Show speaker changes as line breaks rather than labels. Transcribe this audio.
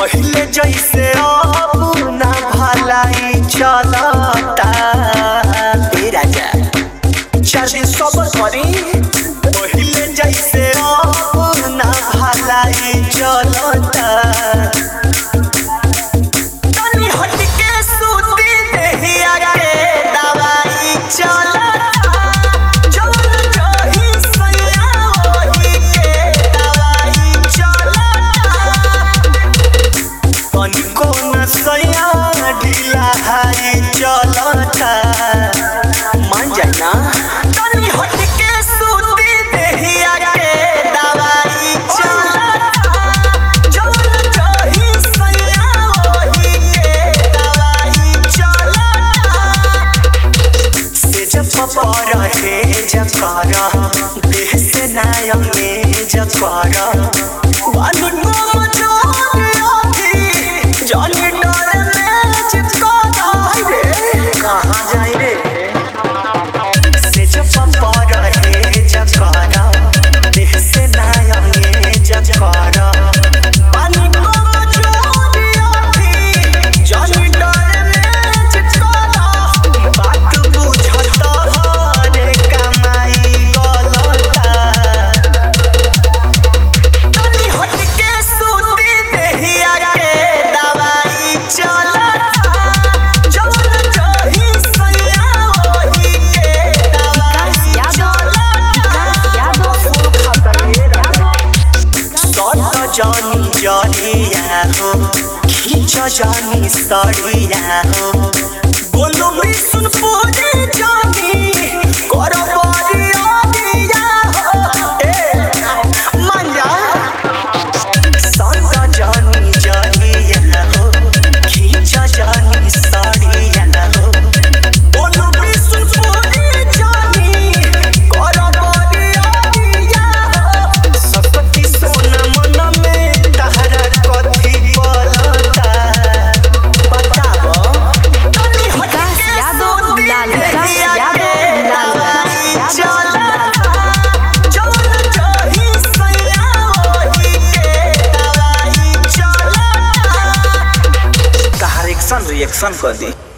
पहिले जैसे अब ना भलाई चलता ए राजा चार दिन सबर करी पहिले जैसे अब ना भलाई चलता तनी हटके सूती देहिया के दवाई चलता जौन जही सैया ओही के दवाई चलता तनिको न सैया ढीला हाई चलता मान जाए ना तनी हटके सूती देहिया के दवाई चलता जौन जही सैया ओही के दवाई चलता से जब पर हे जब कर देह से नाय में जब कर बानी को मचोरिया भी जानी डर में चिपका जाए रे कहाँ जाए रे से जब पर हे जब कर देह से नाय में जब कर बानी को मचोरिया भी जानी डर में चिपका जाए बात बुझत हरे कमाई गलता तनी हटके सूती देहिया के दवाई चलता जौन जही सैया ओही के दवाई सट जानी जरिया हो खींच जानी सड़िया हो बोलो भी सुन पूरी जानी कर बरिया दिया हो ए मान जा सट जानी जरिया हो खींच जानी सड़िया हो बोलो भी सुन पूरी जानी कर बरिया दिया हो सकती सोना मन में तहरा कथी बोलता बताबो तनी
विकास यादव लाल विकास यादव लाल
चलता जौन जही सैया ओही के दवाई चलता तहार एक्शन रिएक्शन कर दी